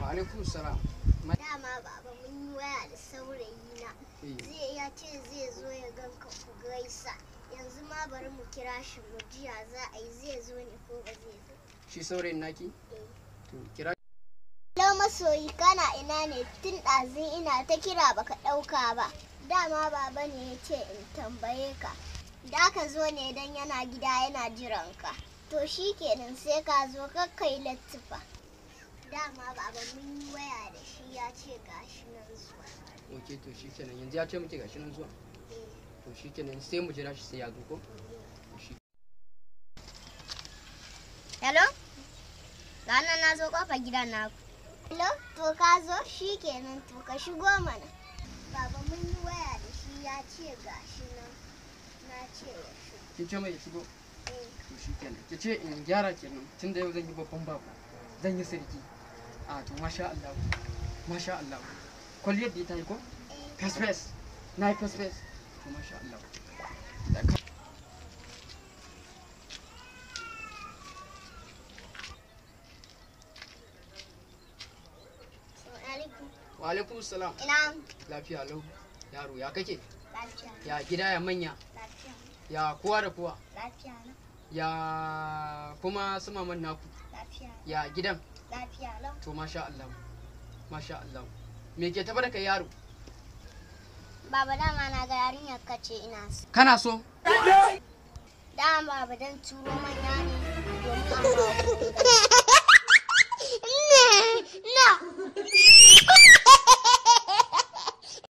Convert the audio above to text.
wa alaikum salam Dama baba mun yi waya da saurayi na. Zai ya ce zai zo ya ganka ku gaisa. Yanzu ma bari mu kira shi mu jiya za a yi zai zo ne ko ba zai zo. shi saurayin naki to kira Hello masoyi kana ina ne tun ɗazin ina ta kira baka ɗauka ba. Dama baba ne ya ce in tambaye ka. Da ka zo ne don yana gida yana jiran ka. To shi kenan sai ka zo kakkai lattufa. Dama baba mun yi waya da shi ya ce gashi nan zuwa. ok to shi kenan yanzu ya ce muke gashi nan zuwa to shi kenan sai mu jira shi sai ya zo ko shi Hello? Ranar na zo kofar gidan naku. Hello? To ka zo shi kenan to ka shigo mana. Baba mun yi waya da shi ya ce gashi nan. Na ce ya shigo. kin ce mai ya shigo Eh. to shi kenan ki ce in gyara kenan tun da yau zan yi babban bako zan yi sarki a to masha Allah masha Allah kwalliyar da ta yi ko fes fes na yi fes fes to masha Allah Da ka- Assalamu alaikum. wa alaikum salam Ina lafiya lau yaro ya kake lafiya. ya gida ya manya Lafiya. ya kowa da kowa Lafiya na. ya kuma su maman naku Lafiya. ya gidan Lafiya lau. to masha Allah masha Allah me ke tafa da kai yaro Baba dama na ga yarinyar kace ina so. kana so Dama baba dan turo manya ne domin a ba ku. No.